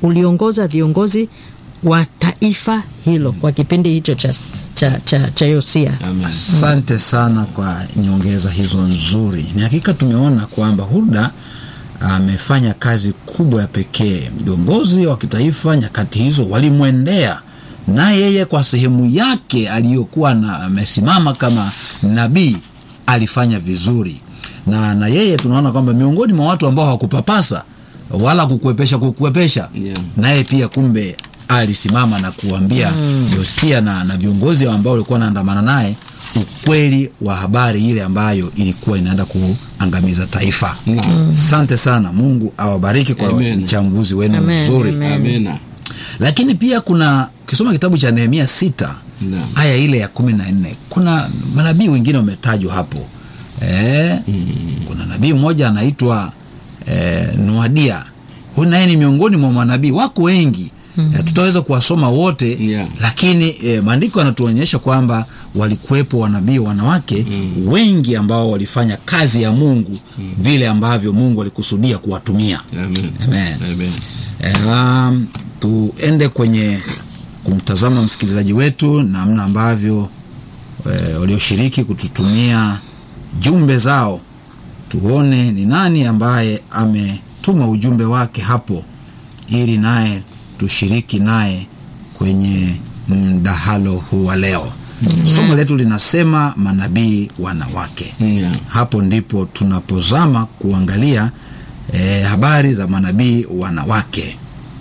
uliongoza viongozi wa taifa hilo kwa kipindi hicho cha, cha, cha, cha Yosia. Amen. Asante sana kwa nyongeza hizo nzuri. Ni hakika tumeona kwamba Hulda amefanya kazi kubwa ya pekee. Viongozi wa kitaifa nyakati hizo walimwendea na yeye kwa sehemu yake aliyokuwa na amesimama kama nabii alifanya vizuri, na na yeye tunaona kwamba miongoni mwa watu ambao hawakupapasa wala kukwepesha kukwepesha, Yeah. naye pia kumbe alisimama na kuambia Yosia na, na viongozi ambao walikuwa wanaandamana naye ukweli wa habari ile ambayo ilikuwa inaenda kuangamiza taifa. Naam. Asante sana, Mungu awabariki kwa Amen. uchambuzi wenu Amen, mzuri. amen. Amina. Lakini pia kuna ukisoma kitabu cha Nehemia sita Naam. aya ile ya kumi na nne kuna manabii wengine wametajwa hapo e, kuna nabii mmoja anaitwa e, Noadia. Huyu naye ni miongoni mwa manabii wako wengi mm. tutaweza kuwasoma wote Yeah. lakini e, maandiko yanatuonyesha kwamba walikuwepo wanabii wanawake wengi ambao walifanya kazi ya Mungu vile ambavyo Mungu alikusudia kuwatumia. Amen. Amen. Amen. Um, tuende kwenye kumtazama msikilizaji wetu namna ambavyo e, walioshiriki kututumia jumbe zao, tuone ni nani ambaye ametuma ujumbe wake hapo, ili naye tushiriki naye kwenye mdahalo huu wa leo. Somo letu linasema manabii wanawake. Yeah. Hapo ndipo tunapozama kuangalia eh, habari za manabii wanawake.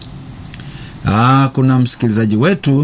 Aa, kuna msikilizaji wetu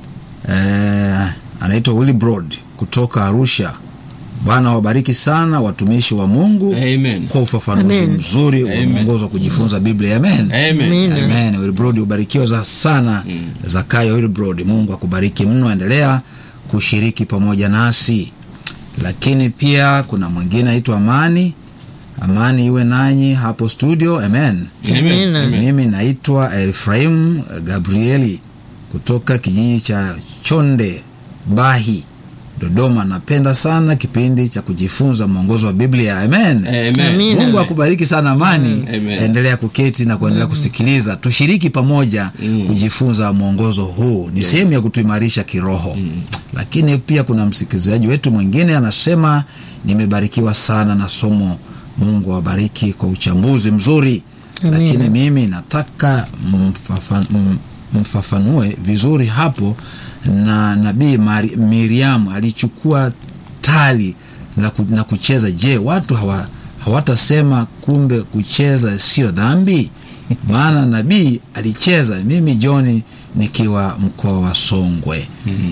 eh, anaitwa Willibrod kutoka Arusha. Bwana wabariki sana watumishi wa Mungu Amen. kwa ufafanuzi Amen. mzuri wa Amen. mwongozo wa kujifunza Biblia. Amen. Amen. Amen. Amen. Wilbrod ubarikiwa za sana Zakayo Wilbrod, Mungu akubariki mno, endelea kushiriki pamoja nasi. Lakini pia kuna mwingine anaitwa Amani. Amani iwe nanyi hapo studio. Amen. Amen. Amen. Mimi naitwa Efraim Gabrieli kutoka kijiji cha Chonde Bahi, Dodoma. Napenda sana kipindi cha kujifunza mwongozo wa Biblia. Amen. Amen. Amen. Mungu akubariki sana Amani. Amen. Endelea kuketi na kuendelea kusikiliza, tushiriki pamoja Mm. kujifunza mwongozo huu, ni sehemu ya kutuimarisha kiroho. Lakini pia kuna msikilizaji wetu mwingine anasema, nimebarikiwa sana na somo. Mungu awabariki kwa uchambuzi mzuri, Amen. lakini mimi nataka mfafa- m- mfafanue vizuri hapo, na nabii Mari- Miriam alichukua tali na, ku, na kucheza. Je, watu hawa hawatasema kumbe kucheza sio dhambi? Maana nabii alicheza. Mimi John nikiwa mkoa wa Songwe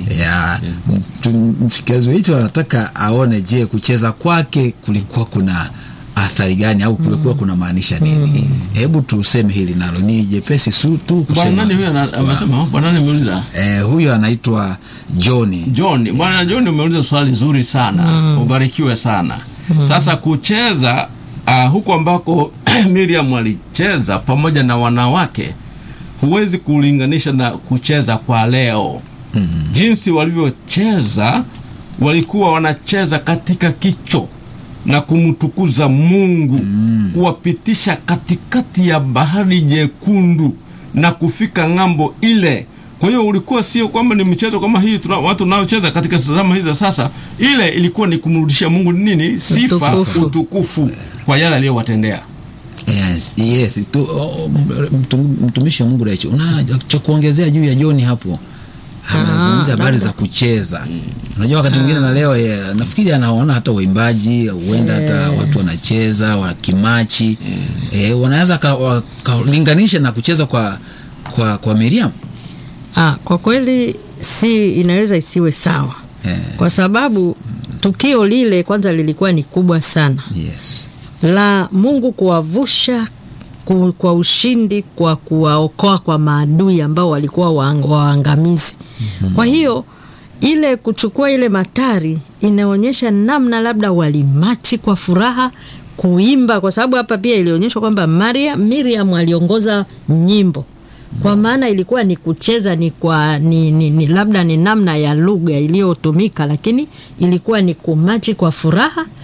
ya mtu- msikilizaji wetu anataka aone, je, kucheza kwake kulikuwa kuna athari gani au kulikuwa kuna maanisha nini? Hebu tuseme hili nalo ni jepesi su tu Bwana kusema. nani huyo ana- amesema? Bwana nani ameuliza? Eh, huyu anaitwa John. John, bwana John umeuliza swali zuri sana. Ubarikiwe sana. Sasa kucheza uh, huko ambako Miriam alicheza pamoja na wanawake huwezi kulinganisha na kucheza kwa leo. Jinsi walivyocheza walikuwa wanacheza katika kicho na kumtukuza Mungu kuwapitisha katikati ya bahari nyekundu na kufika ng'ambo ile. Kwa hiyo ulikuwa sio kwamba ni mchezo kama hii tuna, watu naocheza katika zama hizi za sasa. Ile ilikuwa ni kumrudishia Mungu nini? Sifa, Utukufu. utukufu kwa yale aliyowatendea. Yes, yes. Tu, oh, mtu- mtumishi wa Mungu Rachel, una cha kuongezea juu ya John hapo? Anazungumzia habari za kucheza. Unajua wakati mwingine na leo ye, nafikiri anaona hata waimbaji huenda hata watu wanacheza wa kimachi eh, wanaweza ka- wakalinganisha na kucheza kwa kwa kwa Miriam Ah, kwa kweli si inaweza isiwe sawa eh, kwa sababu tukio lile kwanza lilikuwa ni kubwa sana yes. la Mungu kuwavusha ku- kwa ushindi kwa kuwaokoa kwa maadui ambao walikuwa waang- waangamizi. Kwa hiyo ile kuchukua ile matari inaonyesha namna labda walimachi kwa furaha kuimba, kwa sababu hapa pia ilionyeshwa kwamba Maria Miriam aliongoza nyimbo kwa maana ilikuwa ni kucheza ni kwa ni, ni, ni labda ni namna ya lugha iliyotumika, lakini ilikuwa ni kumachi kwa furaha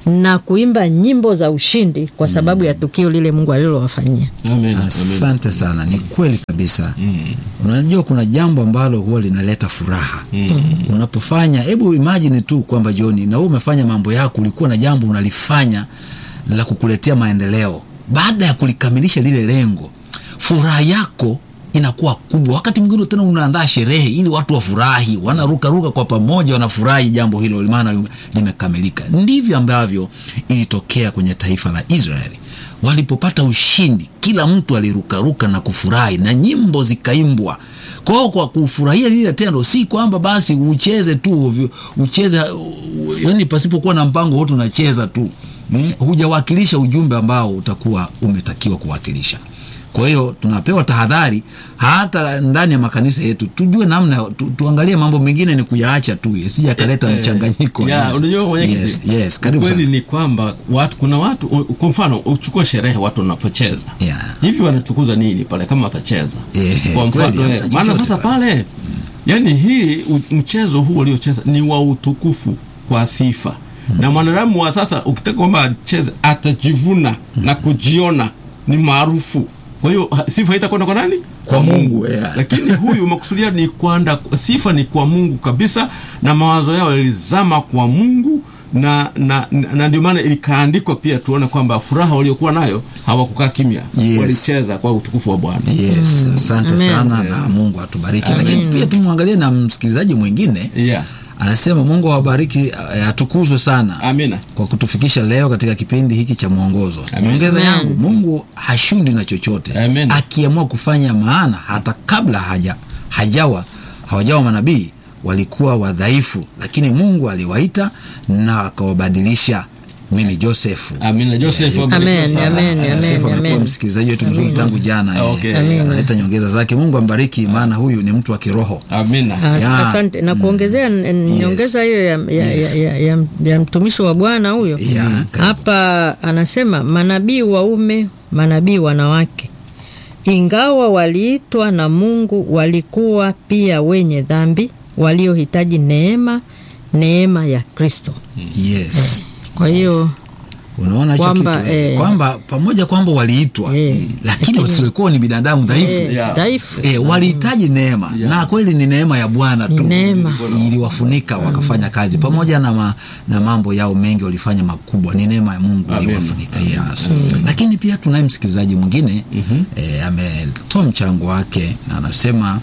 na kuimba nyimbo za ushindi kwa sababu ya tukio lile Mungu alilowafanyia. Amen. Amen. Asante sana, ni kweli kabisa. Unajua kuna jambo ambalo huwa linaleta furaha unapofanya. Hebu imagine tu kwamba John, na wewe umefanya mambo yako, ulikuwa na jambo unalifanya la kukuletea maendeleo. Baada ya kulikamilisha lile lengo, furaha yako inakuwa kubwa. Wakati mwingine tena unaandaa sherehe ili watu wafurahi, wanarukaruka kwa pamoja, wanafurahi jambo hilo, maana lime- limekamilika. Ndivyo ambavyo ilitokea kwenye taifa la Israeli walipopata ushindi, kila mtu alirukaruka na kufurahi na nyimbo zikaimbwa. Kwa hiyo kwa kufurahia lile tendo, si kwamba basi ucheze tu ovyo, ucheze uh, yani pasipokuwa na mpango wote unacheza tu mm, hujawakilisha ujumbe ambao utakuwa umetakiwa kuwakilisha. Kwa hiyo tunapewa tahadhari hata ndani ya makanisa yetu, tujue namna tu, tuangalie mambo mengine ni kuyaacha tu yasije akaleta Eh, mchanganyiko. ya, Yes. unajua mwenyekiti, yes, yes, karibu ukweli sana. ni kwamba watu, kuna watu u- kwa mfano uchukue sherehe watu wanapocheza Yeah. hivi wanatukuza nini pale kama watacheza Eh, kwa mfano kweli, eh, hamna maana chochote sasa pale. pale yani hii u- mchezo huu uliocheza ni wa utukufu kwa sifa na mwanadamu wa sasa ukitaka kwamba acheze atajivuna na kujiona ni maarufu kwa hiyo ha- sifa itakwenda kwa nani Kwa Mungu, yeah. lakini huyu makusudia ni kwanda sifa ni kwa Mungu kabisa na mawazo yao yalizama kwa Mungu na na, na, na ndio maana ilikaandikwa pia tuone kwamba furaha waliokuwa nayo hawakukaa kimya Yes. walicheza kwa utukufu wa Bwana Yes, asante Amen. sana na Mungu atubariki. Amen. Lakini pia tumwangalie na msikilizaji mwingine yeah. anasema Mungu awabariki, eh, atukuzwe sana amina kwa kutufikisha leo katika kipindi hiki cha mwongozo. Amen. Nyongeza Amen. yangu, Mungu hashindi na chochote Amen. akiamua kufanya, maana hata kabla haja, hajawa hawajawa manabii walikuwa wadhaifu, lakini Mungu aliwaita na akawabadilisha. Mimi Josefu amina Joseph wabarikiwe Amen, sana. amen, amen. Josefu amekuwa amen. msikilizaji wetu mzuri tangu jana, eh. Okay. Amen. analeta nyongeza zake. Mungu ambariki, maana huyu ni mtu wa kiroho. amina As- Ya. Asante na kuongezea n- n- nyongeza hiyo ya, ya, Yes. ya, ya, ya mtumishi wa Bwana huyo Ya, karibu. hapa anasema manabii waume, manabii wanawake, ingawa waliitwa na Mungu, walikuwa pia wenye dhambi waliohitaji neema, neema ya Kristo. Yes. Kwa hiyo Unaona hicho Kwamba, kitu eh, eh, kwamba pamoja kwamba waliitwa Eh, lakini wasilikuwa ni binadamu dhaifu eh, Yeah. dhaifu eh, walihitaji neema na kweli ni neema ya Bwana Ni tu neema. iliwafunika wakafanya kazi pamoja na, ma, na mambo yao mengi walifanya makubwa, ni neema ya Mungu Amen. iliwafunika yes. Lakini pia tunaye msikilizaji mwingine eh, ametoa mchango wake na anasema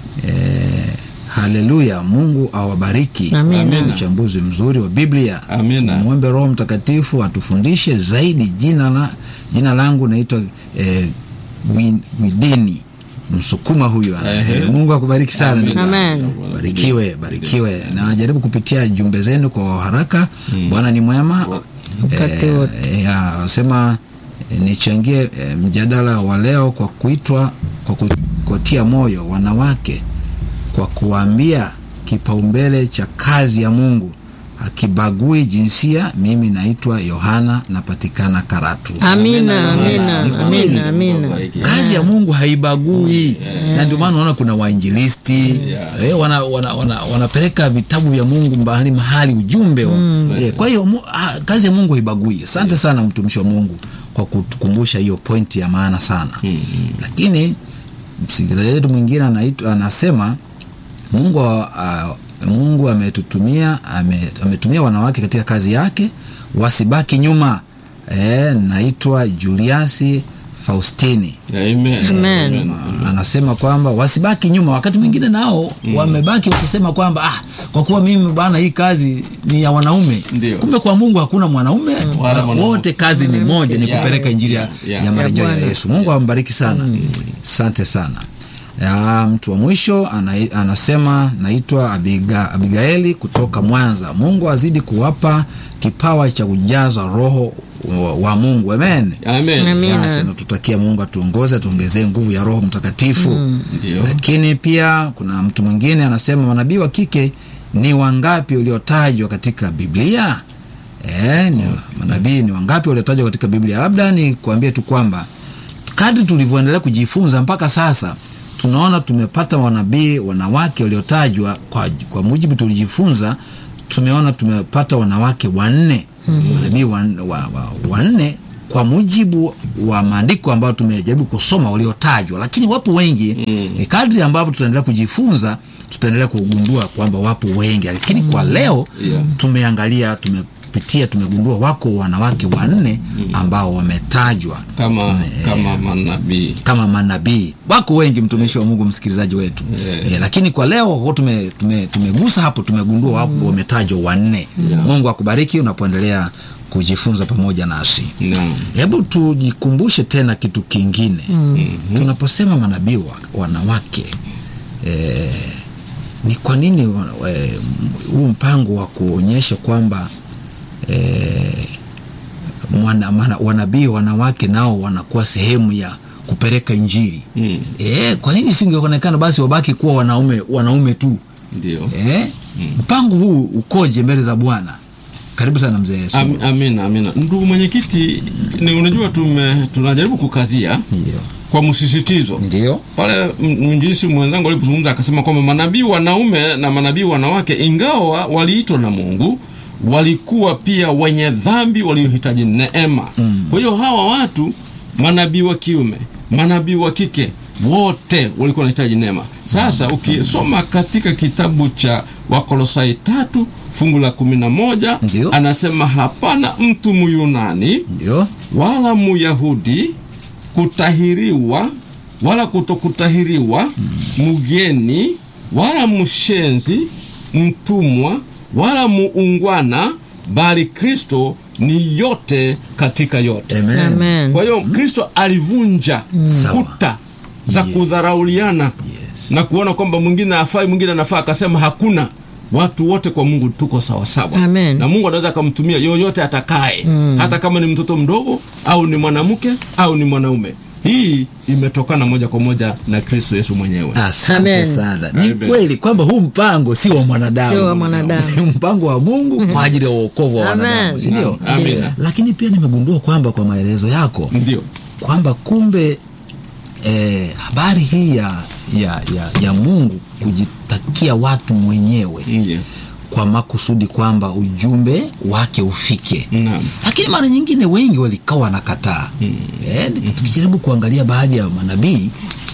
eh, haleluya, Mungu awabariki. Amina. Amina. Uchambuzi mzuri wa Biblia Amina. Tumwombe Roho Mtakatifu atufundishe zaidi. Jina, la, jina langu naitwa eh, Wi- Widini Msukuma huyu ana- Ehe. eh, Mungu akubariki sana ndugu yangu. Amen. Barikiwe, barikiwe na jaribu kupitia jumbe zenu kwa haraka. Bwana ni mwema Wakati Eh, wote. ya, sema eh, nichangie eh, mjadala wa leo kwa kuitwa kwa ku- kuwatia moyo wanawake kwa kuwaambia kipaumbele cha kazi ya Mungu akibagui jinsia. Mimi naitwa Yohana, napatikana Karatu. Amina, Yes, amina, ni kweli. amina, amina. Kazi ya Mungu haibagui na ndio maana unaona kuna wainjilisti Yeah. eh, wana, wana, wana, wanapeleka vitabu vya Mungu mahali mahali ujumbe wa, eh, kwa hiyo mu- ah, kazi ya Mungu haibagui. Asante sana mtumishi wa Mungu kwa kutukumbusha hiyo pointi ya maana sana. Lakini msikilizaji wetu mwingine anaitwa anasema Mungu uh, Mungu ametutumia ame, ametumia wanawake katika kazi yake wasibaki nyuma. E, naitwa Juliasi Faustini Amen. Amen. anasema kwamba wasibaki nyuma. Wakati mwingine nao wamebaki wakisema kwamba ah, kwa kuwa mimi bwana, hii kazi ni ya wanaume. Ndio. Kumbe kwa Mungu hakuna mwanaume Wala mwanamke. wote, kazi ni moja, ni Yeah. kupeleka injili ya, Yeah. ya marejeo ya Bwana. Yesu. Mungu ambariki sana, asante sana. Ya, mtu wa mwisho ana, anasema naitwa Abiga, Abigaeli kutoka Mwanza. Mungu azidi kuwapa kipawa cha kujaza roho wa, wa Mungu. Amen. Amen. Amina. Yes, natutakia Mungu atuongoze atuongezee nguvu ya Roho Mtakatifu. Ndio. Lakini pia kuna mtu mwingine anasema manabii wa kike ni wangapi waliotajwa katika Biblia? E, ni, manabii ni wangapi waliotajwa katika Biblia? Labda ni kuambie tu kwamba kadri tulivyoendelea kujifunza mpaka sasa tunaona tumepata wanabii wanawake waliotajwa kwa, kwa mujibu tulijifunza, tumeona tumepata wanawake wanne manabii wanne wa, wa, wanne kwa mujibu wa maandiko ambayo tumejaribu kusoma waliotajwa, lakini wapo wengi mm. Kadri ambavyo tutaendelea kujifunza tutaendelea kugundua kwamba wapo wengi, lakini kwa leo Yeah. tumeangalia tumepitia tumegundua wako wanawake wanne ambao wametajwa kama kama manabii kama manabii wako wengi mtumishi wa mungu msikilizaji wetu Yeah. e, lakini kwa leo kwa kuwa tume, tume, tumegusa hapo tumegundua wapo wametajwa wanne mungu akubariki unapoendelea kujifunza pamoja nasi Naam. hebu tujikumbushe tena kitu kingine tunaposema manabii wa- wanawake e, ni kwa nini wa- e, huu mpango wa kuonyesha kwamba e, mwana, mana, wanabii wanawake nao wanakuwa sehemu ya kupeleka injili Mm. e, kwa nini singeonekana basi wabaki kuwa wanaume wanaume tu ndio e, mpango huu ukoje mbele za bwana karibu sana mzee Yesu Am, amina amina ndugu mwenyekiti ni unajua tume tunajaribu kukazia ndio kwa msisitizo ndio pale m- mwinjilisi mwenzangu alipozungumza akasema kwamba manabii wanaume na manabii wanawake ingawa waliitwa na mungu walikuwa pia wenye dhambi waliohitaji neema mm. kwa hiyo hawa watu manabii wa kiume manabii wa kike wote walikuwa wanahitaji neema sasa ukisoma katika kitabu cha wakolosai tatu fungu la kumi na moja Ndio. anasema hapana mtu muyunani ndio wala muyahudi kutahiriwa wala kutokutahiriwa mgeni wala mshenzi mtumwa wala muungwana bali kristo ni yote katika yote Amen. Amen. kwa hiyo kristo alivunja Sawa. kuta za Yes. kudharauliana Yes. na kuona kwamba mwingine afai mwingine anafaa akasema hakuna watu wote kwa mungu tuko sawasawa Amen. na mungu anaweza akamtumia yoyote atakaye mm. hata kama ni mtoto mdogo au ni mwanamke au ni mwanaume hii imetokana moja kwa moja na kristo yesu mwenyewe asante Amen. sana ni Amen. kweli kwamba huu mpango si wa mwanadamu Sio wa mwanadamu. ni mpango wa mungu kwa ajili ya uokovu wa Amen. wanadamu sindio Amina. lakini pia nimegundua kwamba kwa maelezo yako ndio kwamba kumbe eh, habari hii ya, ya, ya, ya mungu kujitakia watu mwenyewe ndio kwa makusudi kwamba ujumbe wake ufike naam lakini mara nyingine wengi walikawa wanakataa mm. eh, tukijaribu kuangalia baadhi ya manabii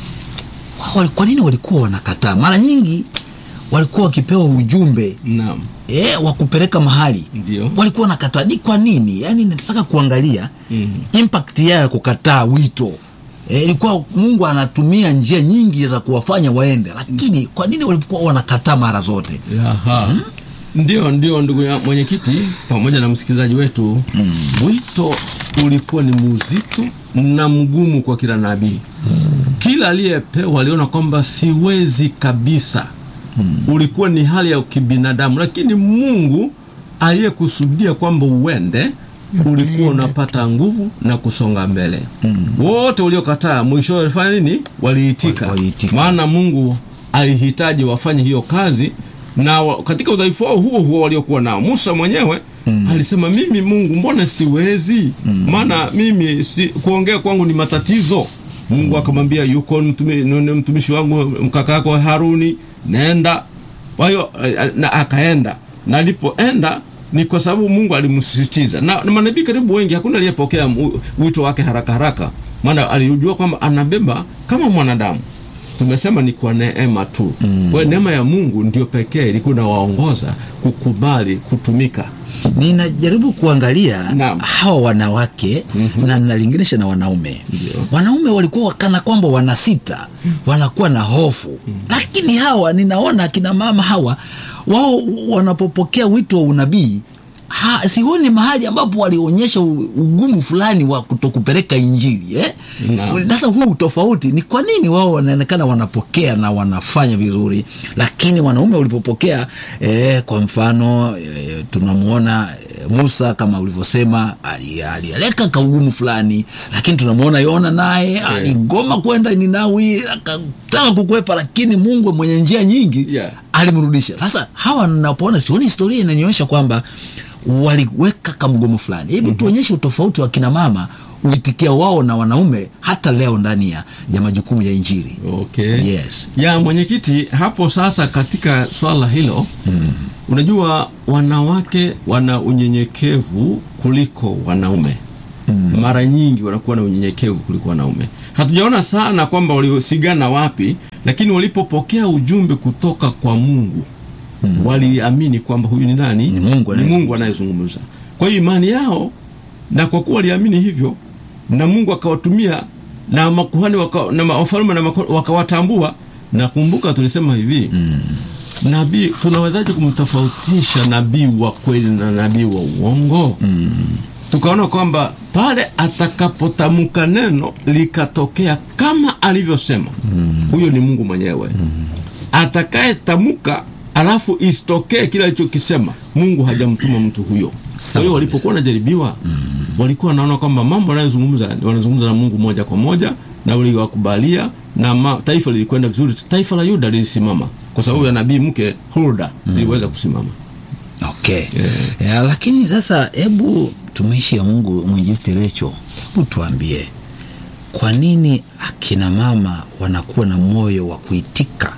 wao wali- kwa nini walikuwa wanakataa mara nyingi walikuwa wakipewa ujumbe naam e, wa kupeleka mahali Ndio. walikuwa wanakataa ni kwa nini yaani nataka kuangalia Mm. impact yao ya kukataa wito e, ilikuwa mungu anatumia njia nyingi za kuwafanya waende lakini kwa nini walikuwa wanakataa mara zote Aha. ndio ndio ndugu ya mwenyekiti pamoja na msikilizaji wetu mm. wito ulikuwa ni mzito na mgumu kwa kila nabii mm. kila aliyepewa aliona kwamba siwezi kabisa mm. ulikuwa ni hali ya kibinadamu lakini mungu aliyekusudia kwamba uende ulikuwa unapata nguvu na kusonga mbele mm. wote waliokataa mwisho walifanya nini waliitika Wali- waliitika. maana mungu alihitaji wafanye hiyo kazi na wa, katika udhaifu wao huo huo waliokuwa nao musa mwenyewe mm. alisema mimi mungu mbona siwezi mm. maana mimi si, kuongea kwangu ni matatizo mungu akamwambia yuko mtumi, ni- ni mtumishi wangu mkaka yako haruni nenda kwa hiyo eh, na akaenda na alipoenda ni kwa sababu mungu alimsisitiza na, na manabii karibu wengi hakuna aliyepokea mu- wito wake haraka haraka maana alijua kwamba anabeba kama mwanadamu tumesema ni kwa neema tu mm. kwa hiyo neema ya mungu ndio pekee ilikuwa inawaongoza kukubali kutumika ninajaribu kuangalia Naam. hawa wanawake mm-hmm. na nalinganisha na wanaume Ndio. wanaume walikuwa kana kwamba wanasita wanakuwa na hofu mm-hmm. lakini hawa ninaona akina mama hawa wao wanapopokea wito wa unabii ha, sioni mahali ambapo walionyesha u- ugumu fulani wa kutokupeleka injili eh? Naam. sasa huu tofauti ni kwa nini wao wanaonekana wanapokea na wanafanya vizuri lakini wanaume walipopokea eh, kwa mfano eh, tunamwona eh, musa kama ulivyosema ali- alialeka kaugumu fulani lakini tunamwona yona naye aligoma kwenda ninawi akataka kukwepa lakini mungu mwenye njia nyingi Yeah. alimrudisha sasa hawa napoona sioni historia inanionyesha kwamba waliweka kamgomo fulani hebu mm-hmm. tuonyeshe utofauti wa kina mama uitikia wao na wanaume hata leo ndani ya, ya majukumu ya injili okay. yes ya mwenyekiti hapo sasa katika swala hilo mm. unajua wanawake wana unyenyekevu kuliko wanaume mm. mara nyingi wanakuwa na unyenyekevu kuliko wanaume hatujaona sana kwamba waliosigana wapi lakini walipopokea ujumbe kutoka kwa mungu mm. waliamini kwamba huyu ni nani Ni Mungu ni mungu anayezungumza kwa hiyo imani yao na kwa kuwa waliamini hivyo na mungu akawatumia na makuhani waka, na wafalme na mako- wakawatambua na kumbuka tulisema hivi mm. nabii tunawezaje kumtofautisha nabii wa kweli na nabii wa uongo mm. tukaona kwamba pale atakapotamka neno likatokea kama alivyosema mm. huyo ni mungu mwenyewe mm. atakayetamka alafu isitokee kile alichokisema mungu hajamtuma mtu huyo kwa Sawa hiyo walipokuwa wanajaribiwa mm. walikuwa wanaona kwamba mambo wanayozungumza wanazungumza na mungu moja kwa moja na waliwakubalia na ma, taifa lilikwenda vizuri taifa la yuda lilisimama kwa sababu ya nabii mke hulda mm. liliweza kusimama okay yeah. Ya, lakini sasa hebu tumishi ya mungu mwinjilisti recho hebu tuambie kwa nini akina mama wanakuwa na moyo wa kuitika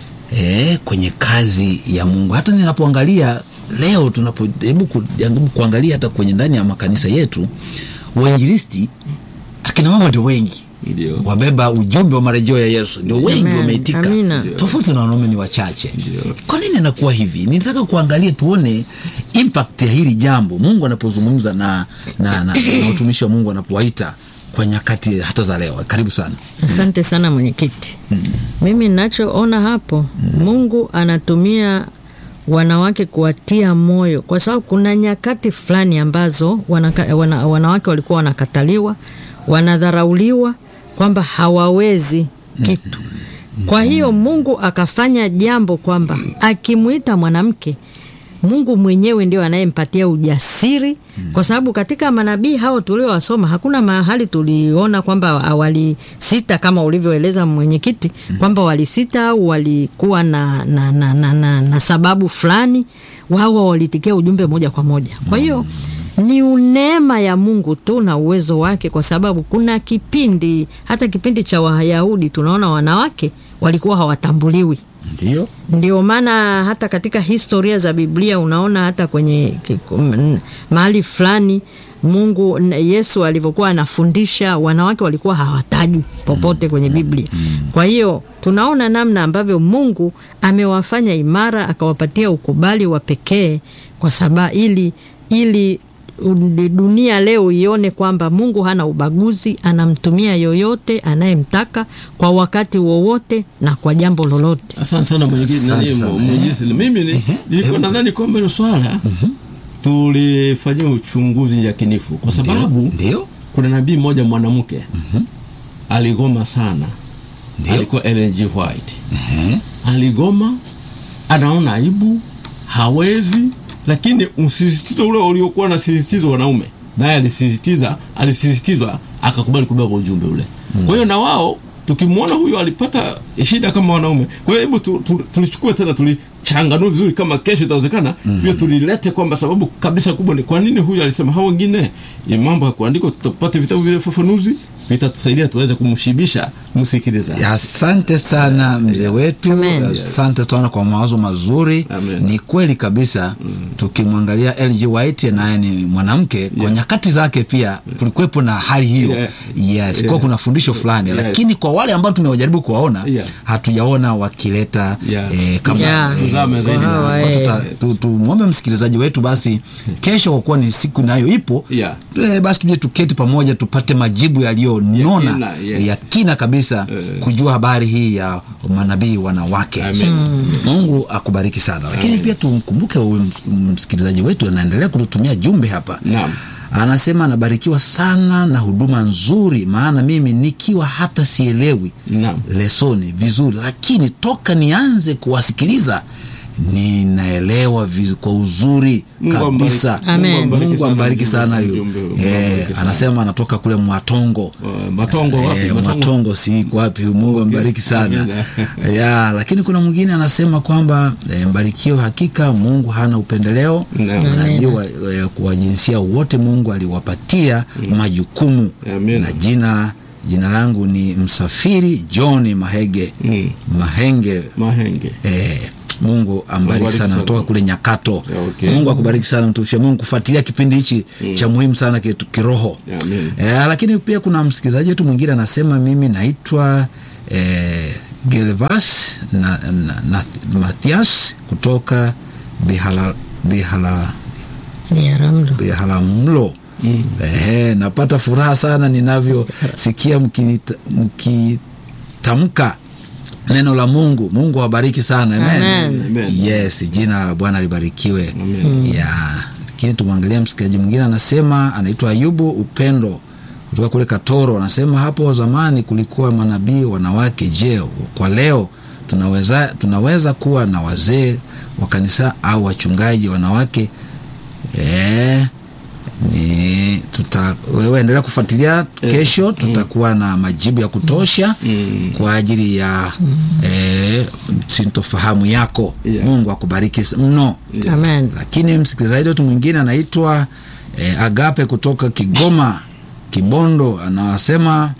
e, kwenye kazi ya mungu hata ninapoangalia leo tunapo hebu ku- jaribu kuangalia hata kwenye ndani ya makanisa yetu wainjilisti akina mama ndio wengi ndio wabeba ujumbe wa marejeo ya yesu ndio wengi Amen. wameitika Amina. tofauti na wanaume ni wachache Ndio. kwa nini inakuwa hivi nitaka kuangalia tuone impact ya hili jambo mungu anapozungumza na, na, na, na utumishi wa mungu anapowaita kwa nyakati hata za leo karibu sana Asante sana mwenyekiti. Mimi ninachoona hapo, Mungu anatumia wanawake kuwatia moyo, kwa sababu kuna nyakati fulani ambazo wanaka, wana, wanawake walikuwa wanakataliwa, wanadharauliwa, kwamba hawawezi kitu. Kwa hiyo Mungu akafanya jambo kwamba akimwita mwanamke Mungu mwenyewe ndio anayempatia ujasiri, kwa sababu katika manabii hao tuliowasoma hakuna mahali tuliona kwamba walisita kama ulivyoeleza mwenyekiti, kwamba walisita au walikuwa na, na, na, na, na, na sababu fulani. Wao walitikia ujumbe moja kwa moja. Kwa hiyo ni neema ya Mungu tu na uwezo wake, kwa sababu kuna kipindi, hata kipindi cha Wayahudi tunaona wanawake walikuwa hawatambuliwi ndio ndio maana hata katika historia za Biblia unaona hata kwenye kiku- mahali fulani Mungu n- Yesu alivyokuwa anafundisha wanawake walikuwa hawatajwi popote kwenye Biblia. Kwa hiyo tunaona namna ambavyo Mungu amewafanya imara akawapatia ukubali wa pekee kwa sababu ili ili u- dunia leo ione kwamba Mungu hana ubaguzi, anamtumia yoyote anayemtaka kwa wakati wowote na kwa jambo lolote. asante sana mwenyekiti Asante nani sana. mwenyekiti mimi ni- nilikuwa nadhani kwamba hilo swala tulifanyia uchunguzi yakinifu kwa sababu ndio kuna nabii mmoja mwanamke aligoma sana Ndio. alikuwa Ellen G. White Ehe. aligoma anaona aibu hawezi lakini msisitizo ule uliokuwa na sisitizo wanaume naye alisisitiza alisisitizwa akakubali kubeba ujumbe ule kwa hiyo na wao tukimwona huyo alipata shida kama wanaume kwa hiyo hebu tu, tu, tulichukue tena tulichanganue vizuri kama kesho itawezekana mm pia tulilete kwamba sababu kabisa kubwa ni kwa nini huyu alisema hao wengine ya mambo ya kuandikwa tutapata vitabu vile fafanuzi vitatusaidia tuweze kumshibisha msikilizaji asante sana mzee wetu Amen. asante sana kwa mawazo mazuri Amen. ni kweli kabisa tukimwangalia lg white naye ni mwanamke kwa nyakati zake pia kulikuwepo na hali hiyo Yeah. yes kwa Yeah. kuna fundisho fulani Yes. lakini kwa wale ambao tumewajaribu kuwaona Yeah. hatujaona wakileta Yeah. eh, kama Yeah. eh, Tuzame zaidi. kwa Hawa, tuta- eh. tu- tumwombe msikilizaji wetu basi kesho kwa kuwa ni siku nayo ipo Yeah. eh, basi tuje tuketi pamoja tupate majibu yaliyonona kina, yes. ya kina kabisa Eh. kujua habari hii ya manabii wanawake Amen. mungu akubariki sana lakini pia tumkumbuke huyu ms- msikilizaji wetu anaendelea kututumia jumbe hapa Naam. anasema anabarikiwa sana na huduma nzuri maana mimi nikiwa hata sielewi Naam. lesoni vizuri lakini toka nianze kuwasikiliza ninaelewa vizu, kwa uzuri Mungu kabisa ambariki. Amen. mungu ambariki sana huyu Ujumbe huu. Mungu Eh, ambariki sana. anasema anatoka kule mwatongo Uh, matongo wapi Eh, matongo matongo si wapi mungu ambariki sana Amina. ya lakini kuna mwingine anasema kwamba e, mbarikiwe hakika mungu hana upendeleo Naam. najua e, kwa jinsia wote mungu aliwapatia majukumu Amina. na jina jina langu ni msafiri john mahege Mm. mahenge mahenge e, mungu ambariki Ambariki sana sana. toka kule nyakato Yeah, okay. mungu akubariki sana mtumishi wa mungu kufuatilia kipindi hichi cha muhimu sana kitu- kiroho Yeah, amen. Eh, lakini pia kuna msikilizaji wetu mwingine anasema mimi naitwa eh, Gelvas na, na, na Mathias kutoka Bihala, Bihala, Biharamlo. Biharamulo mm. Ehe, napata furaha sana ninavyosikia mkinita- mkitamka neno la Mungu. Mungu awabariki sana amen. Amen. Amen. Yes, jina la Bwana libarikiwe. Amen. Ya, lakini tumwangalia msikilizaji mwingine anasema, anaitwa Ayubu Upendo kutoka kule Katoro, anasema hapo zamani kulikuwa manabii wanawake. Je, kwa leo tunaweza, tunaweza kuwa na wazee wa kanisa au wachungaji wanawake? Eh, ni tuta, wewe endelea kufuatilia kesho, tutakuwa na majibu ya kutosha Mm. kwa ajili ya eh, sintofahamu yako. Yeah. Mungu akubariki mno. Amen. Lakini msikilizaji wetu mwingine anaitwa eh, Agape kutoka Kigoma Kibondo, anasema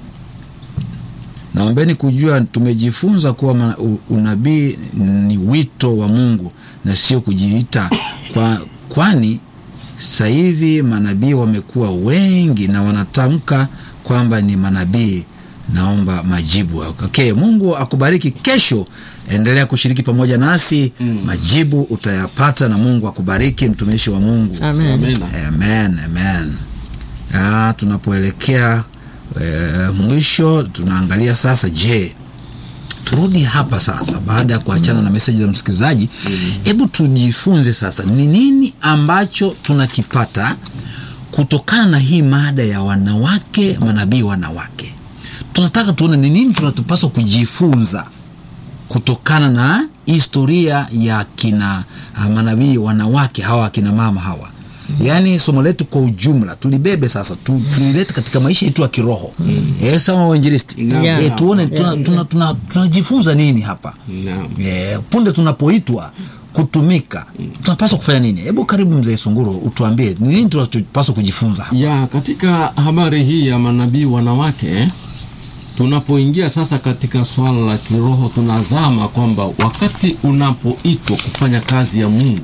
naombeni kujua, tumejifunza kuwa ma- u- unabii ni wito wa Mungu na sio kujiita kwa, kwani sasa hivi manabii wamekuwa wengi na wanatamka kwamba ni manabii. Naomba majibu. Okay, Mungu akubariki. Kesho endelea kushiriki pamoja nasi majibu utayapata, na Mungu akubariki mtumishi wa Mungu. Amen. Amen. Amen, amen. Ah, tunapoelekea e, mwisho tunaangalia sasa, je, turudi hapa sasa, baada ya kuachana na meseji za msikilizaji, hebu tujifunze sasa ni nini ambacho tunakipata kutokana na hii mada ya wanawake manabii wanawake. Tunataka tuone ni nini tunatupaswa kujifunza kutokana na historia ya kina ah, manabii wanawake hawa akina mama hawa yaani somo letu kwa ujumla tulibebe sasa tu, tulilete katika maisha yetu ya kiroho eh, sawa wainjilisti Yeah. eh, tuone tunajifunza tuna, tuna, tunajifunza nini hapa Naam. eh, punde tunapoitwa kutumika tunapaswa kufanya nini hebu karibu mzee sunguro utuambie ni nini tunachopaswa kujifunza hapa ya katika habari hii ya manabii wanawake tunapoingia sasa katika swala la kiroho tunazama kwamba wakati unapoitwa kufanya kazi ya mungu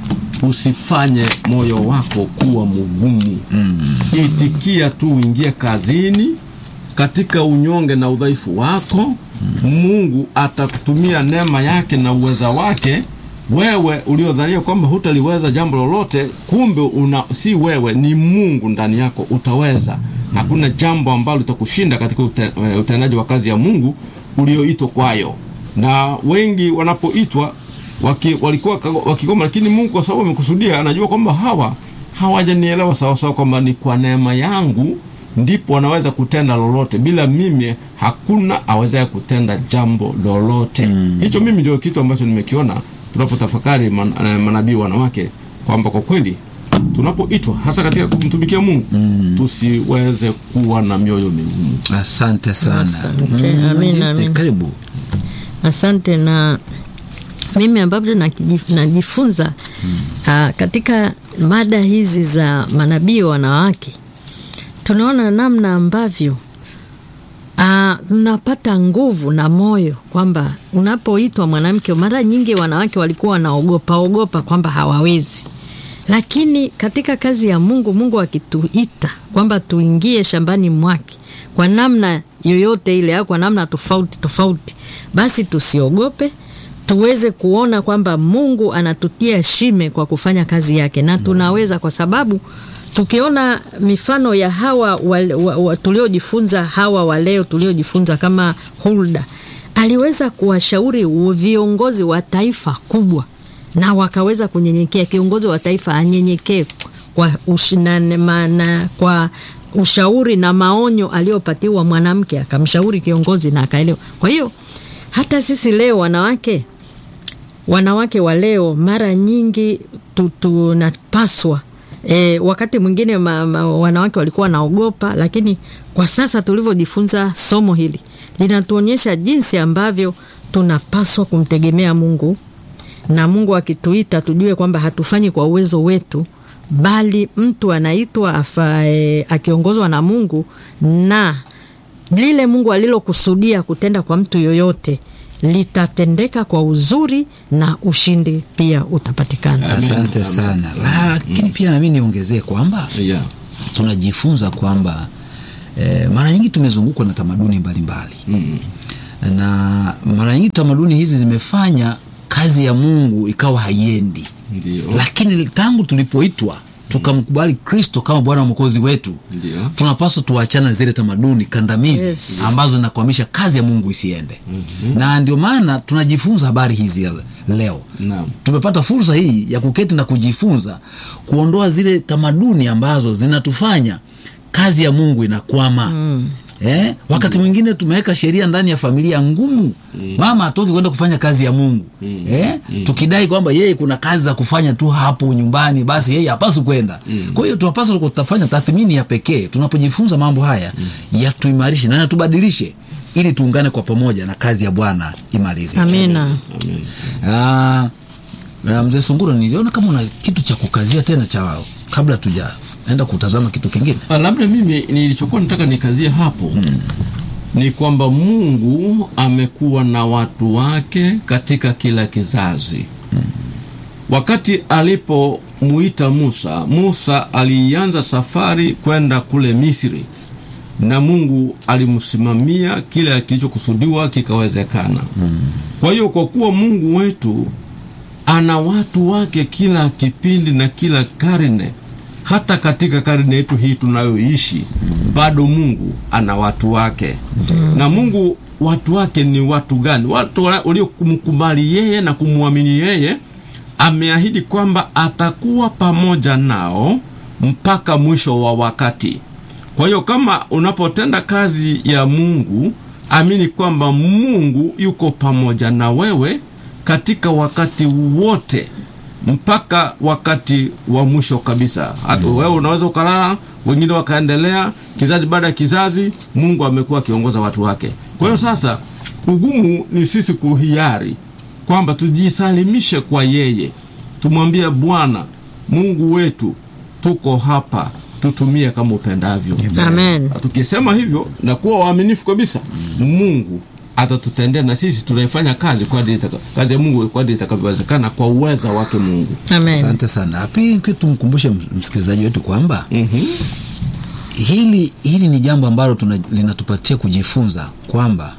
usifanye moyo wako kuwa mgumu mm. itikia tu uingie kazini katika unyonge na udhaifu wako mungu atakutumia neema yake na uweza wake wewe uliodhania kwamba hutaliweza jambo lolote kumbe una, si wewe ni mungu ndani yako utaweza hakuna jambo ambalo litakushinda katika ute, eh, utendaji wa kazi ya mungu ulioitwa kwayo na wengi wanapoitwa waki, walikuwa ka- wakigoma lakini mungu kwa sababu amekusudia anajua kwamba hawa hawajanielewa sawasawa kwamba ni kwa neema yangu ndipo wanaweza kutenda lolote bila mimi hakuna awezaye kutenda jambo lolote hicho mimi ndio kitu ambacho nimekiona tunapotafakari man, eh, manabii wanawake kwamba kwa kweli tunapoitwa hasa katika kumtumikia mungu tusiweze kuwa na mioyo migumu asante sana Asante. Mm, Amin, Jeste, amin. karibu Asante na mimi ambavyo nakiji- najifunza ah, katika mada hizi za manabii wanawake, tunaona namna ambavyo ah, tunapata nguvu na moyo kwamba unapoitwa mwanamke, mara nyingi wanawake walikuwa wanaogopa ogopa kwamba hawawezi, lakini katika kazi ya Mungu, Mungu akituita kwamba tuingie shambani mwake kwa namna yoyote ile au kwa namna tofauti tofauti, basi tusiogope, tuweze kuona kwamba Mungu anatutia shime kwa kufanya kazi yake, na tunaweza kwa sababu tukiona mifano ya hawa wa, wa, wa, tuliojifunza hawa wa leo tuliojifunza kama Hulda aliweza kuwashauri viongozi wa taifa kubwa na wakaweza kunyenyekea. Kiongozi wa taifa anyenyekee kwa, ushinane, mana, kwa ushauri na maonyo aliyopatiwa mwanamke, akamshauri kiongozi na akaelewa. Kwa hiyo hata sisi leo wanawake wanawake wa leo mara nyingi tu- tunapaswa e, wakati mwingine ma, ma, wanawake walikuwa wanaogopa, lakini kwa sasa tulivyojifunza somo hili linatuonyesha jinsi ambavyo tunapaswa kumtegemea Mungu na Mungu akituita tujue kwamba hatufanyi kwa uwezo wetu, bali mtu anaitwa afa, e, akiongozwa na Mungu na lile Mungu alilokusudia kutenda kwa mtu yoyote litatendeka kwa uzuri na ushindi pia utapatikana. asante Amen. sana lakini pia nami niongezee kwamba yeah. tunajifunza kwamba eh, mara nyingi tumezungukwa na tamaduni mbalimbali mm. na mara nyingi tamaduni hizi zimefanya kazi ya mungu ikawa haiendi ndio lakini tangu tulipoitwa tukamkubali kristo kama bwana mwokozi wetu Ndio. tunapaswa tuachana na zile tamaduni kandamizi Yes. ambazo zinakwamisha kazi ya mungu isiende mm-hmm. na ndio maana tunajifunza habari hizi ya leo Naam. tumepata fursa hii ya kuketi na kujifunza kuondoa zile tamaduni ambazo zinatufanya kazi ya mungu inakwama mm. Eh, wakati mwingine tumeweka sheria ndani ya familia ngumu mm. mama atoki kwenda kufanya kazi ya mungu mm. Eh, mm. tukidai kwamba yeye kuna kazi za kufanya tu hapo nyumbani basi yeye hapaswi kwenda mm. kwa hiyo tunapaswa kutafanya tathmini ya pekee tunapojifunza mambo haya mm. yatuimarishe na yatubadilishe ili tuungane kwa pamoja na kazi ya bwana imalize Amina. Amen. Ah, ah, mzee Sunguro, niliona kama una kitu cha kukazia tena cha kabla tujaenda kutazama kitu kingine. Ah, labda mimi nilichokuwa nataka nikazie hapo mm. ni kwamba mungu amekuwa na watu wake katika kila kizazi mm. wakati alipomuita musa musa alianza safari kwenda kule misri na mungu alimsimamia kile kilichokusudiwa kikawezekana mm. kwa hiyo kwa kuwa mungu wetu ana watu wake kila kipindi na kila karne hata katika karne yetu hii tunayoishi bado mungu ana watu wake na mungu watu wake ni watu gani watu wa- waliomkubali yeye na kumwamini yeye ameahidi kwamba atakuwa pamoja nao mpaka mwisho wa wakati kwa hiyo kama unapotenda kazi ya mungu amini kwamba mungu yuko pamoja na wewe katika wakati wote mpaka wakati wa mwisho kabisa Hata wewe unaweza ukalala wengine wakaendelea kizazi baada ya kizazi mungu amekuwa akiongoza watu wake kwa hiyo sasa ugumu ni sisi kuhiari kwamba tujisalimishe kwa yeye tumwambie bwana mungu wetu tuko hapa tutumie kama upendavyo Amen. tukisema hivyo na kuwa waaminifu kabisa mungu atatutendea na sisi tunaifanya kazi kwa kadri itaka- kazi ya mungu kwa kadri itakavyowezekana kwa uweza wake mungu Amen. Asante sana. Pili, kitu tumkumbushe ms- msikilizaji wetu kwamba mm-hmm. hili hili ni jambo ambalo tuna, linatupatia kujifunza kwamba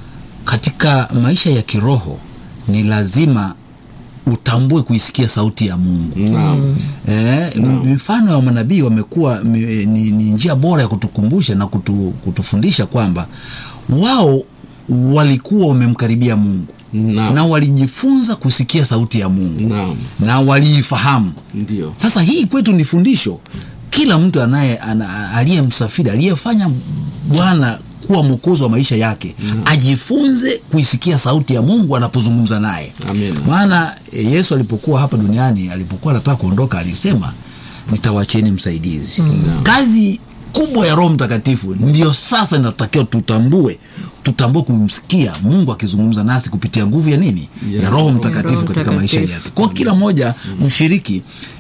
katika maisha ya kiroho ni lazima utambue kuisikia sauti ya Mungu. Naam. Eh, mifano ya manabii wamekuwa mi- ni, ni njia bora ya kutukumbusha na kutu, kutufundisha kwamba wao walikuwa wamemkaribia Mungu Naam. na walijifunza kusikia sauti ya Mungu Naam. na waliifahamu. ndio Sasa hii kwetu ni fundisho. Kila mtu anaye ana- aliyemsafiri aliyefanya Bwana kuwa mwokozi wa maisha yake ajifunze kuisikia sauti ya Mungu anapozungumza naye. Amina. Maana e, Yesu alipokuwa hapa duniani, alipokuwa anataka kuondoka, alisema nitawacheni msaidizi. Kazi kubwa ya Roho Mtakatifu ndio sasa inatakiwa tutambue, tutambue kumsikia Mungu akizungumza nasi kupitia nguvu ya nini? Ya Ya Roho Mtakatifu Roho katika maisha Mtakatifu. yetu. Kwa kila mmoja mshiriki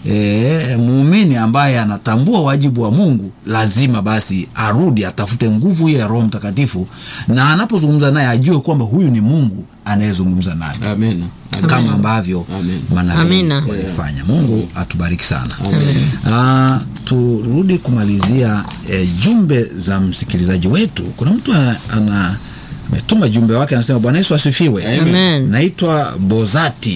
e, muumini ambaye anatambua wajibu wa Mungu lazima basi arudi atafute nguvu hiyo ya Roho Mtakatifu, na anapozungumza naye ajue kwamba huyu ni Mungu anayezungumza naye amina kama ambavyo Amen. manabii Amina. walifanya. Mungu atubariki sana. Amen. Ah, turudi kumalizia eh, jumbe za msikilizaji wetu. Kuna mtu ana- ana ametuma jumbe wake anasema, Bwana Yesu asifiwe. Amen. Naitwa Bozati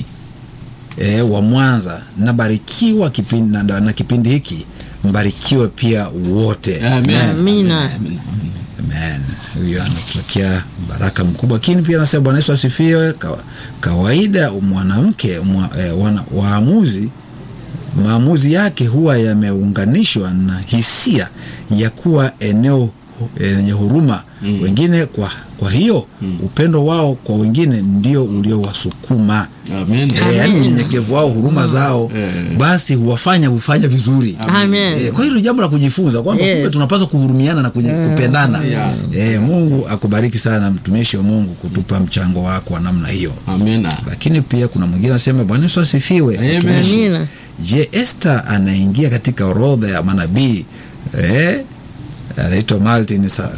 eh, wa Mwanza, nabarikiwa kipindi, na, na kipindi hiki mbarikiwe pia wote. Amen. Amina. Amen. Amen. Huyo anatutakia baraka mkubwa, lakini pia anasema Bwana Yesu asifiwe. Kawa- Kawaida mwanamke mwa, eh, wana, waamuzi maamuzi yake huwa yameunganishwa na hisia ya kuwa eneo eh, lenye huruma mm. wengine kwa, kwa hiyo mm. upendo wao kwa wengine ndio uliowasukuma Amen. Eh, yaani unyenyekevu wao huruma zao Eh. basi huwafanya hufanya vizuri Amen. Eh, kwa hiyo ni jambo la kujifunza kwamba Yes. kumbe tunapaswa kuhurumiana na kunye, kupendana Yeah. eh, Mungu akubariki sana mtumishi wa Mungu kutupa mchango wako wa namna hiyo Amina. lakini pia kuna mwingine anasema Bwana Yesu asifiwe Amen. mtumishi. Amina. Je, Esther anaingia katika orodha ya manabii eh, anaitwa Martin sa,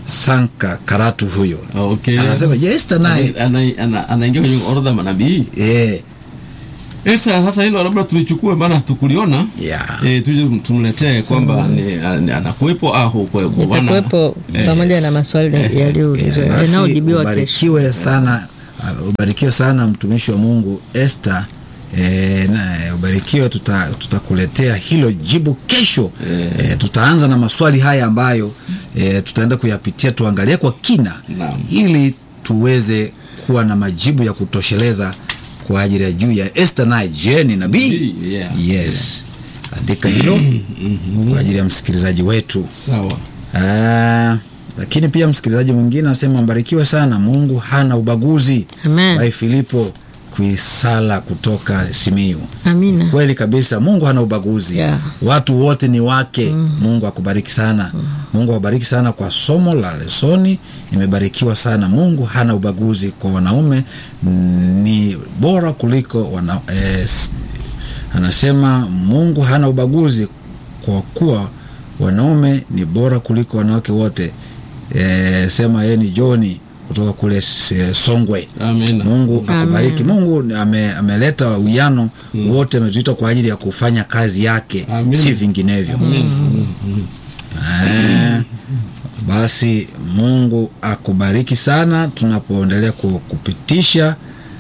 Sanka Karatu huyo Okay. anasema je, Esta naye Ana- ana- ana- anaingia kwenye orodha ya manabii eh, Esa, sasa hilo labda tulichukue, maana tukuliona yeah. e, tuje tumletee kwamba ni- ni- anakuwepo au hukuwepo. Maana- itakuwepo pamoja na maswali yaliyoulizwa Eh, basi yanayojibiwa kesho. ubarikiwe sana uh, ubarikiwe sana mtumishi wa Mungu Esther E, na eh, ubarikiwe tuta- tutakuletea hilo jibu kesho e, tutaanza na maswali haya ambayo e, tutaenda kuyapitia tuangalie kwa kina Naam. ili tuweze kuwa na majibu ya kutosheleza kwa ajili ya juu ya Esther naye je ni nabii Nabii, yeah. yes andika hilo kwa ajili ya msikilizaji wetu Sawa. Ah, lakini pia msikilizaji mwingine anasema mbarikiwe sana mungu hana ubaguzi Amen. Bai filipo kuisala kutoka simiu Amina. kweli kabisa mungu hana ubaguzi Yeah. watu wote ni wake mungu akubariki sana mungu awabariki sana kwa somo la lesoni nimebarikiwa sana mungu hana ubaguzi kwa wanaume mm, ni bora kuliko wana, eh, s- anasema mungu hana ubaguzi kwa kuwa wanaume ni bora kuliko wanawake wote e, sema yeye ni joni kutoka kule S- songwe Amina. mungu akubariki mungu ame, ameleta uwiano wote ametuita kwa ajili ya kufanya kazi yake Amen. si vinginevyo Eh, basi mungu akubariki sana tunapoendelea ku- kupitisha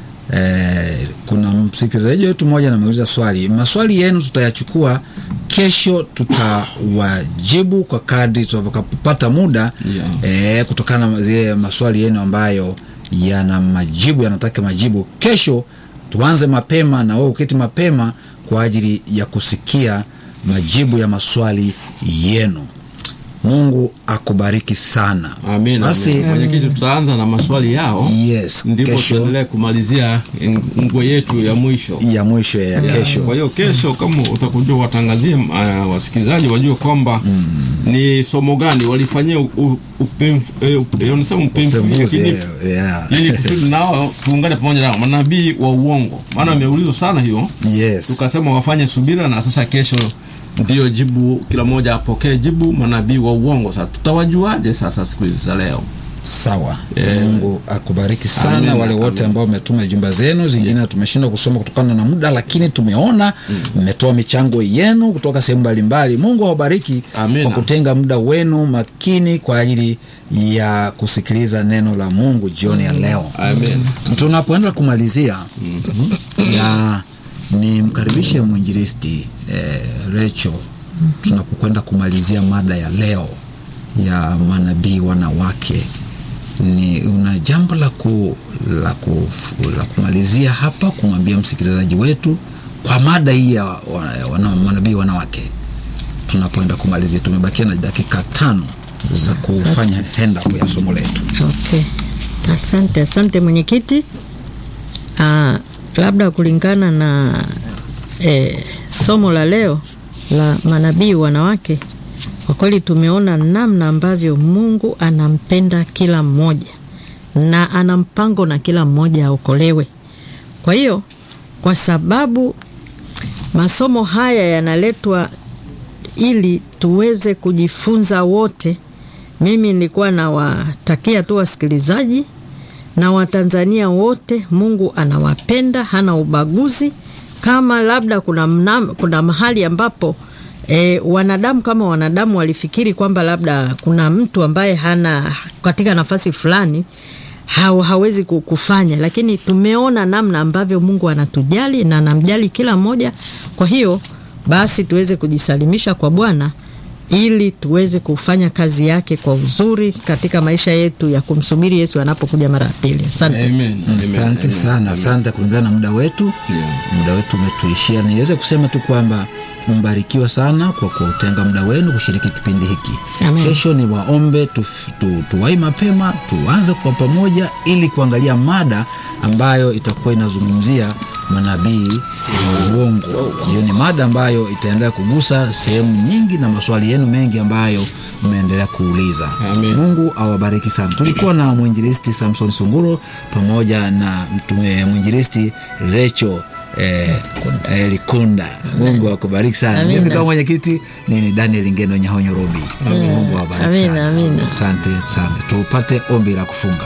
Eh, kuna msikilizaji wetu mmoja nameuliza swali maswali yenu tutayachukua kesho tutawajibu kwa kadri tunavyopata muda Yeah. eh, kutokana na zile maswali yenu ambayo yana majibu yanataka majibu kesho tuanze mapema na wewe uketi mapema kwa ajili ya kusikia majibu ya maswali yenu mungu akubariki sana Amina. basi Amina. Mwenyekiti, tutaanza na maswali yao yes ndipo kesho tuendelee kumalizia ngwe yetu ya mwisho ya mwisho ya kesho Kwa hiyo kesho kama utakuja watangazie uh, wasikilizaji wajue kwamba ni somo gani walifanyia u- u- upemf- eh, up- eh, wanasema upemfuzi, Upembuzi, lakini eh, yeah. ili kusudi nao tuungane pamoja nao manabii wa uongo, maana ameulizwa sana hiyo, yes tukasema wafanye subira, na sasa kesho ndio jibu, kila mmoja apokee jibu manabii wa uongo. Sasa tutawajuaje sasa siku hizi za leo? sawa Eh. mungu akubariki sana Amina, wale wote amina. ambao umetuma jumba zenu zingine tumeshindwa kusoma kutokana na muda lakini tumeona mmetoa michango yenu kutoka sehemu mbalimbali mungu awabariki Amina. kwa kutenga muda wenu makini kwa ajili ya kusikiliza neno la mungu jioni ya leo Amen. tunapoenda kumalizia na nimkaribishe mwinjilisti eh, recho tunapokwenda kumalizia mada ya leo ya manabii wanawake ni una jambo la, ku, la, ku, la kumalizia hapa kumwambia msikilizaji wetu kwa mada hii ya wa- wana, manabii wanawake tunapoenda kumalizia tumebakia na dakika tano za kufanya hendapo ya somo letu Okay. Asante, asante mwenyekiti. Ah, labda kulingana na eh, somo la leo la manabii wanawake, kwa kweli tumeona namna ambavyo Mungu anampenda kila mmoja na ana mpango na kila mmoja aokolewe. Kwa hiyo kwa sababu masomo haya yanaletwa ili tuweze kujifunza wote. Mimi nilikuwa nawatakia tu wasikilizaji na Watanzania wote, Mungu anawapenda, hana ubaguzi. Kama labda kuna, mna, kuna mahali ambapo e, wanadamu kama wanadamu walifikiri kwamba labda kuna mtu ambaye hana katika nafasi fulani ha, hawezi ku- kufanya, lakini tumeona namna ambavyo Mungu anatujali na anamjali kila mmoja. Kwa hiyo basi tuweze kujisalimisha kwa Bwana ili tuweze kufanya kazi yake kwa uzuri katika maisha yetu ya kumsubiri Yesu anapokuja mara ya pili. Asante. Amen. Amen. asante Amen. sana asante kulingana na muda wetu Yeah. muda wetu umetuishia niweze kusema tu kwamba mbarikiwa sana kwa kutenga muda wenu kushiriki kipindi hiki Amen. kesho ni waombe tu, tu, tuwai mapema tuanze kwa pamoja ili kuangalia mada ambayo itakuwa inazungumzia manabii wa uongo hiyo ni mada ambayo itaendelea kugusa sehemu nyingi na maswali yenu mengi ambayo mmeendelea kuuliza Amen. mungu awabariki sana tulikuwa na mwinjilisti samson sunguro pamoja na mtume mwinjilisti recho eh, eh, Likunda. Mungu akubariki sana. Amina. Mimi kama mwenyekiti ni Daniel Ngeno Nyahonyo Robi. Mungu awabariki Amina, sana. amina. Asante sana. Tupate ombi la kufunga.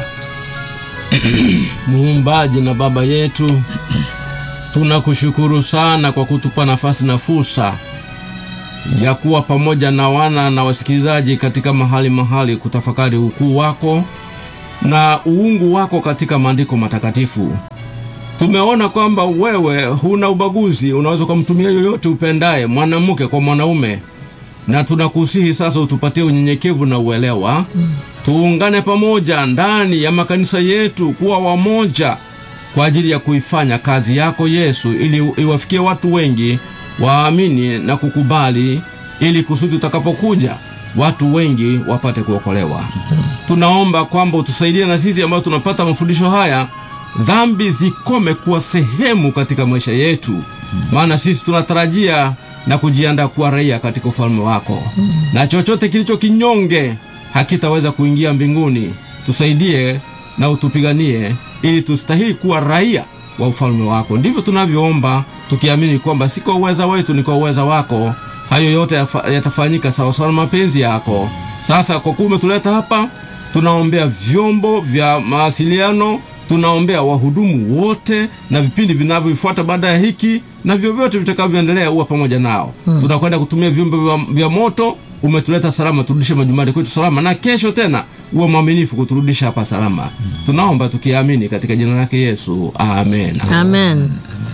Muumbaji na Baba yetu, tunakushukuru sana kwa kutupa nafasi na fursa ya kuwa pamoja na wana na wasikilizaji katika mahali mahali kutafakari ukuu wako na uungu wako katika maandiko matakatifu. Tumeona kwamba wewe huna ubaguzi, unaweza ukamtumia yoyote upendaye, mwanamke kwa mwanaume, na tunakusihi sasa utupatie unyenyekevu na uelewa tuungane pamoja ndani ya makanisa yetu kuwa wamoja kwa ajili ya kuifanya kazi yako Yesu, ili iwafikie watu wengi waamini na kukubali, ili kusudi utakapokuja watu wengi wapate kuokolewa. Tunaomba kwamba utusaidie na sisi ambao tunapata mafundisho haya, dhambi zikome kuwa sehemu katika maisha yetu, maana sisi tunatarajia na kujiandaa kuwa raia katika ufalme wako, na chochote kilicho kinyonge hakitaweza kuingia mbinguni. Tusaidie na utupiganie ili tustahili kuwa raia wa ufalme wako. Ndivyo tunavyoomba tukiamini kwamba si kwa uweza wetu, ni kwa uweza wako. Hayo yote yafa- yatafanyika sawasawa na mapenzi yako. Sasa kwa kuwa umetuleta hapa, tunaombea vyombo vya mawasiliano, tunaombea wahudumu wote na vipindi vinavyofuata baada ya hiki na vyovyote vitakavyoendelea, uwe pamoja nao. Tunakwenda kutumia vyombo vya, vya moto umetuleta salama, turudishe majumbani kwetu salama, na kesho tena uwe mwaminifu kuturudisha hapa salama. Tunaomba tukiamini katika jina lake Yesu, amen. Amen.